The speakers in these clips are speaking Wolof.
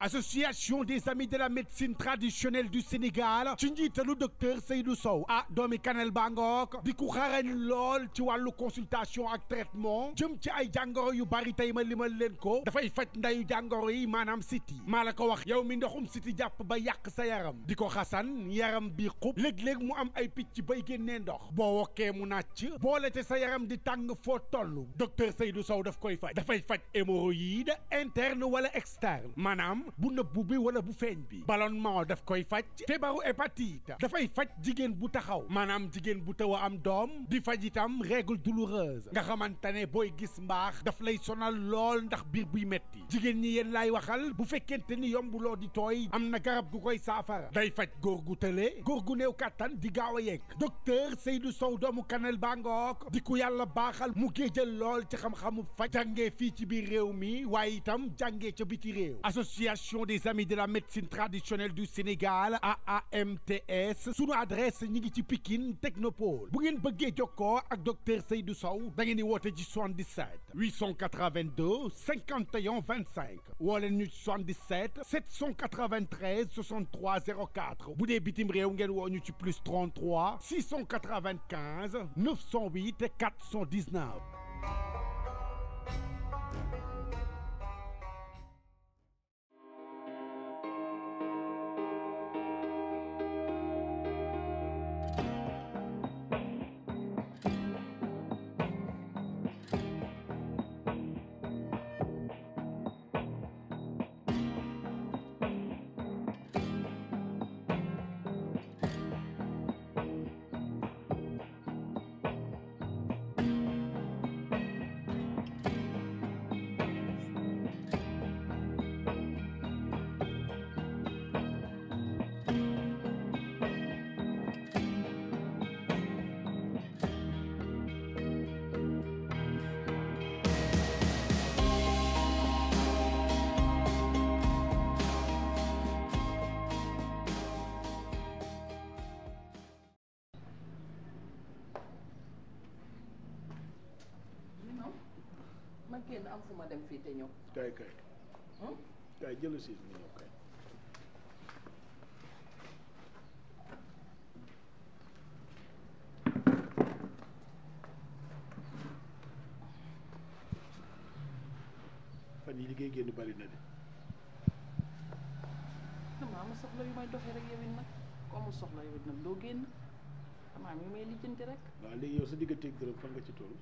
association des amis de la médecine traditionnelle du Sénégal ci njiitalu docteur Seydou Sow ah doomi Kanel Bangook di ku xarañ lool ci wàllu consultation ak traitement jëm ci ay jàngoro yu bari tey ma limal leen ko dafay faj ndayu jàngoro yi maanaam siti maa la ko wax yow mi ndoxum siti jàpp ba yàq sa yaram di ko xasan yaram bi xub léeg-léeg mu am ay picc bay génnee ndox boo wokkee mu nàcc boole te sa yaram di tàng foo toll docteur Seydou Sow daf koy faj dafay faj hémorroïde interne wala externe maanaam bu nëbbu bi wala bu feeñ bi ballonnement daf koy faj feebaru hépatite dafay faj jigéen bu taxaw maanaam jigéen bu taw a am doom di faj itam règle douloureuse nga xamante ne booy gis mbaax daf lay sonal lool ndax biir buy metti jigéen ñi yéen laay waxal bu fekkente ni yombuloo di tooy am na garab gu koy saafara day faj góor gu tële góor gu néew kàttan di gaaw a yegg docteur Seydou Sow doomu Kanel Bangook di ku yàlla baaxal mu géejal lool ci xam-xamu faj jàngee fii ci biir réew mi waaye itam jàngee ca biti réew association des amis de la médecine traditionnelle du Sénégal AAMTS sunu adresse ñi ngi ci Pikine Technopole bu ngeen bëggee jokkoo ak docteur Seydou Sow da ngeen di woote ci 77 882 51 25 woo leen ñu ci 77 793 63 04 bu dee bitim réew ngeen woo ñu ci plus 33 695 908 419. ma génn am fu ma dem fii te ñëw. kay kay kay jëlu siis mu ñëw kay fan yi liggéey génn bari na de damaa am soxla yu may doxee rek yow it nag ko amul soxla yow it nag doo génn damaa mi may lijjanti rek. waaw léegi yow sa digganteeg dërëm fan nga ci toll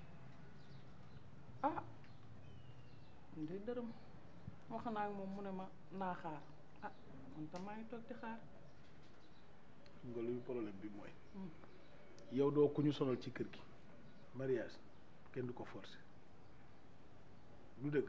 ah man de dërëm wax naa ak moom mu ne ma naa xaar ah man tam maa ngi toog di xaar. xam nga luy problème bi mooy yow doo ku ñu sonal ci kër gi mariage kenn du ko forcer lu dëgg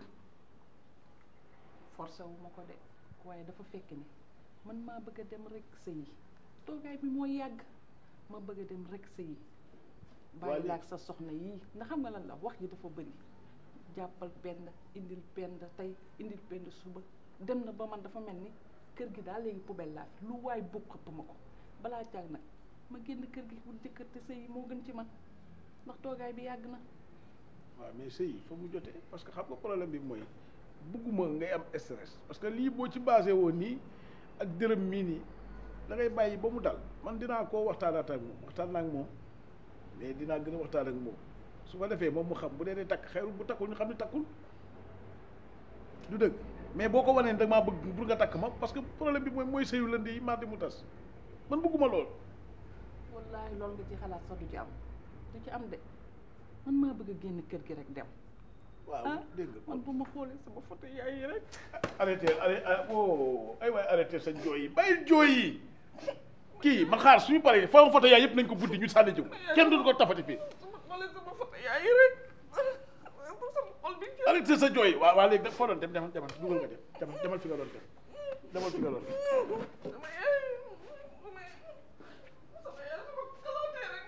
forcé wu ma ko de waaye dafa fekk ni man maa bëgg a dem rek sëyi toogaay bi moo yàgg ma bëgg a dem rek sëyi bàyyi laak sa soxna yii nga xam nga lan la wax ji dafa bëri jàppal pend indil pend tey indil pend suba dem na ba man dafa mel ni kër gi daal léegi poubelle laa fi lu waay bëgg xëpp ma ko balaa caag nag ma génn kër gi wut jëkkër te sëyi moo gën ci man ndax toogaay bi yàgg na waaw mais sëy fa mu jotee parce que xam nga problème bi mooy bëgguma ngay am stress parce que lii boo ci basé woon nii ak dërëm mii nii da ngay bàyyi ba mu dal man dinaa koo waxtaanaat ak moom waxtaan naa ak moom mais dinaa gën a waxtaan ak moom su ko defee moom mu xam bu dee dee takk xeerul bu takkul ñu xam ne takkul du dëgg mais boo ko wanee da maa bëgg pour nga takk ma parce que problème bi mooy mooy sëyu lënd yi mardi mu tas man bëgguma lool wallaahi loolu nga ci xalaat sax du ci am du ci am de man maa bëgg a génn kër gi rek dem waaw ah dégg nga man bu ma xoolee sama photo yaay yi rek arrêté arrêté oh ay waay arrêté sa jooy yi bàyyi jooy yi kii man xaar suñu paree foo photo yaay yëpp nañ ko buddi ñu sànni jiw kenn duñu ko tafati fii sama xoolee sama photo yaay yi rek sama xol bi arrêté sa jooy waa waa léegi foo doon dem demal demal dugal nga dem demal demal fi nga doon dem demal fi nga doon dem sama yaay sama sama yaay sama kalaatee rek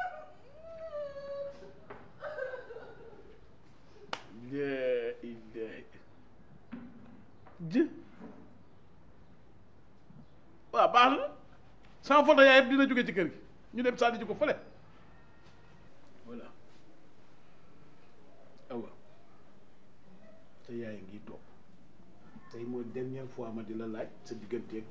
laa ilaaha jë waaw baax na sama photo yaay yëpp dina jóge ci kër gi ñu dem sànni ji ko fële voilà awa te yaay ngi toog tey mooy dernière fois ma di la laaj sa digganteeg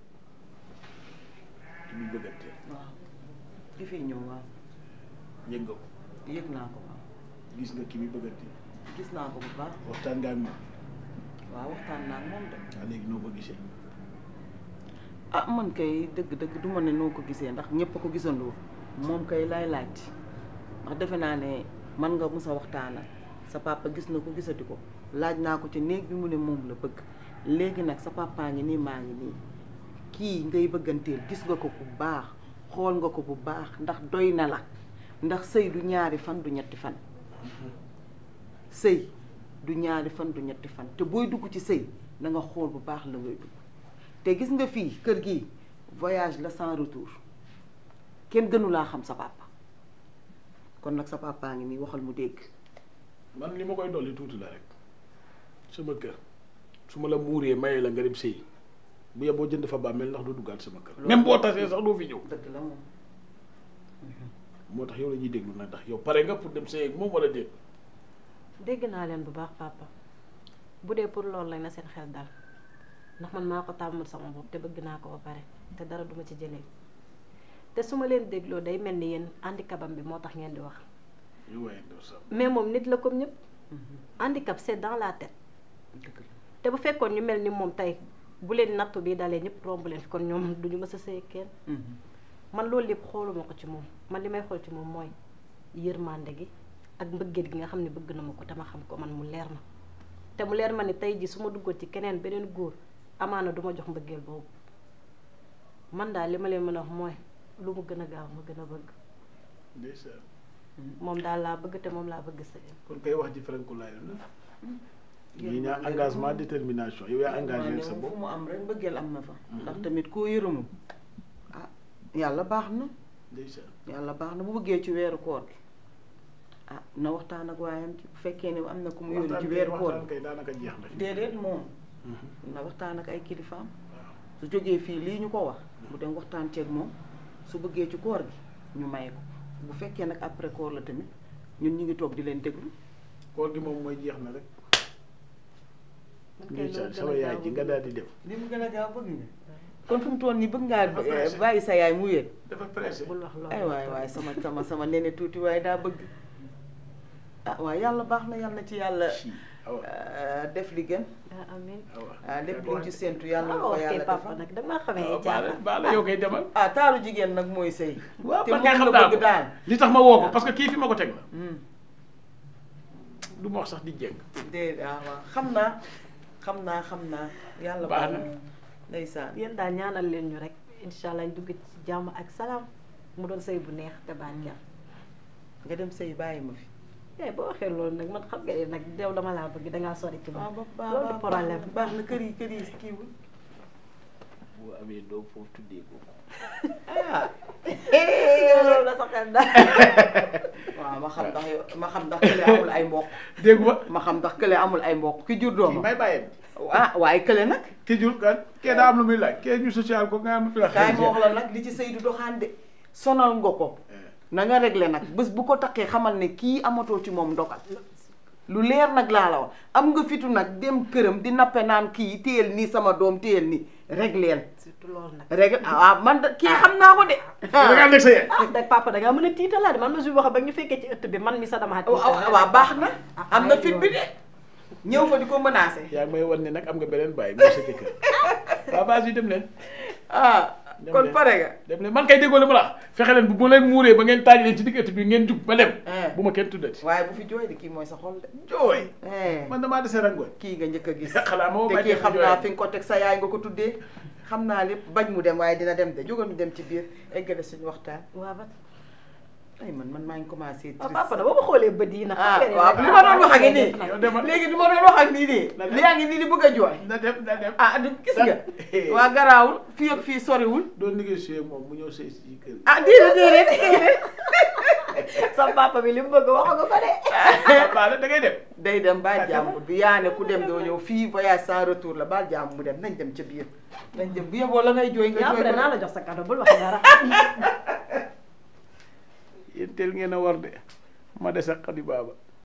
ci muy bëgganteel waaw di fi ñëw waaw yëg nga ko yëg naa ko waaw gis nga ki muy bëgganteel gis naa ko bu baax waxtaan nga ak moom waaw waxtaan naa ak moom de waa léegi noo ko gisee ah man kay dëgg-dëgg du ma ne noo ko gisee ndax ñëpp a ko gisandoo moom kay laay laaj ndax defe naa ne man nga mus a waxtaanal sa papa gis na ko gisati ko laaj naa ko ci néeg bi mu ne moom la bëgg léegi nag sa papa ngi nii maa ngi nii kii ngay bëgganteel gis nga ko bu baax xool nga ko bu baax ndax doy na la ndax sëy du ñaari fan du ñetti fan sëy du ñaari fan du ñetti fan te booy dugg ci sëy na nga xool bu baax la ngay dugg te gis nga fii kër gi voyage la sans retour kenn gënu laa xam sa papa kon nag sa papa ngi nii waxal mu dégg man li ma koy dolli tuuti la rek sama kër su ma la muuree mayee la nga dem sëy bu yeboo jënd fa bàmmeel ndax doo duggaat sama kër même boo tasee sax doo fi ñëw dëgg la moom moo tax yow la ñuy déglu nag ndax yow pare nga pour dem sëy ak moom wala déet dégg naa leen bu baax papa bu dee pour loolu lañ na seen xel dal ndax man maa ko tàmmal sama bopp te bëgg naa ko ba pare te dara duma ci jëlee te su ma leen dégloo day mel ni yéen handicapam bi moo tax ngeen di wax yow waaye doo sax mais moom nit la comme ñëpp handicap c'est dans la tête dëgg la te bu fekkoon ñu mel ni moom tey bu leen nattu bi dalee ñëpp romb leen fi kon ñoom duñu mës a sëy ak kenn man loolu lépp xooluma ko ci moom man li may xool ci moom mooy yërmande gi ak mbëggeel gi nga xam ne bëgg na ma ko te ma xam ko man mu leer ma te mu leer ma ni tey ji su ma duggoon ci keneen beneen góor amaana du ma jox mbëggeel boobu man daal li ma leen mën a wax mooy lu mu gën a gaaw ma gën a bëgg ndeysaan moom daal laa bëgg te moom laa bëgg sëy kon kay wax ji franku laay la ñii ñaa engagement détermination yow yaa engagé sa fu bopp mu am rek mbëggeel am na fa ndax tamit koo yërëmul ah yàlla baax na ndeysaan yàlla baax na bu bëggee ci weeru koor gi ah na waxtaan ak waayam ci bu fekkee ne am na ku mu yónni ci waxtaan kay weeru koor waxtaan gi kay daanaka jeex na fi déedéet moom na waxtaan ak ay kilifaam su jógee fii lii ñu ko wax mu dem waxtaan ceeg moom su bëggee ci koor gi ñu may ko bu fekkee nag après koor la tamit ñun ñu ngi toog di leen déglu koor gi moom mooy jeex na rek man kay loolu ndeysaan gën a sama yaay gaaw ji nga daal di dem li mu gën a gaaw bëgg nga kon fu mu toll nii bëgg Dafa ngaa pressé. bàyyi sa yaay mu wéet dafa pressé bul wax loolu ay waay waay sama sama sama nene tuuti waaye daa bëgg ah waaye yàlla baax na yàlla na ci yàlla si awa euh, def li gën ah amiin awa ah lépp lu ñu ci séntu yàlla na ah ko ok yàlla papa defal nag damaa xamee awa ay baala jaaxal baala yow koy demal ah taaru jigéen nag mooy sëy waaw te man moom kay xam la naa bëgg ko daal li tax ma woo ko parce que kii fi ma ko teg la Hmm. du ma wax sax di jéng déedéet ah waaw xam naa xam naa xam naa yàlla Baax baax na. na ndeysaan yéen daal ñaanal leen ñu rek incha allah ñu dugg ci jàmm ak salaam mu doon sëy bu neex te barkeel nga dem sëy bàyyi ma fi eh boo waxee loolu nag man xam nga ne nag dew dama laa bëgg dangaa sori ci waaw man ba loolu du problème baax na kër yi kër yi kiiwul boo amee doom foofu tuddee ko ah loolu la sa xel daal waaw ma xam ndax yow ma xam ndax kële amul ay mbokk dégg nga ma xam ndax kële amul ay mbokk ki jur doomam may bàyyam ah waaye kële nag ki jur kan kee daa am lu muy laaj kee ñu social ko nga am fi la kaay ma wax la nag li ci sëy du doxaan de sonal nga ko na nga réglé nag bés bu ko takkee xamal ne kii amatoo ci moom ndogal lu leer nag laa la wax am nga fitu nag dem këram di nappe naan kii téyel nii sama doom téyel nii régleel surtout loolu nag réglé ah waaw man da kii xam naa ko de da nga ànd ak sa yaay ah dag papa dangaa mën a tiitalaat man ma su wax ba ñu fekkee ci ëtt bi man mi sa damaa tiital waaw baax na am na fit bi de ñëw fa di ko menacé yaa ngi may wan ne nag am nga beneen bàyyi mooy sa jëkkër waa base yi dem leen ah Dem kon leen. pare nga dem leen man kay déggoo li ma la wax fexe leen bu bu leen muuree ba ngeen taaj leen ci diggante bi ngeen jug ba dem Eh. bu ma kenn tuddati waaye bu fi jooy de kii mooy sa xol de jooy eh man damaa dese rangooñ kii nga njëkk a gis xanaa moo te bañ kii a xam jooy. naa fi nga ko teg sa yaay nga ko tuddee xam naa lépp bañ mu dem waaye dina dem de jógal ñu dem ci biir eggale suñu waxtaan waaw ba ay man man maa ngi commencé waaw triste papa da ba ma xoolee bët yi nag ah xam nga ne waaw nag li ma doon wax ak nii yow demal. léegi du ma doon wax ak nii nii Na dem. li yaa ngi nii di bëgg a jooy na dem na dem ah du gis nga waa garaawul fii ak fii soriwul doon négocier moom mu ñëw sëy si kër gi ah déedéet déedéet déedéet sa papa bi li mu bëgg wax nga ko de baale da ngay dem day dem baal jàmbur bi yaa ne ku dem doo ñëw fii voyage sans retour la baal jàmbur mu dem nañ dem ca biir nañ dem bu yeboo la ngay jooy nga yaa jooy après ko naa la jox sa cadeau bul wax dara yéen teel ngeen a war de ma des ak xadi baaba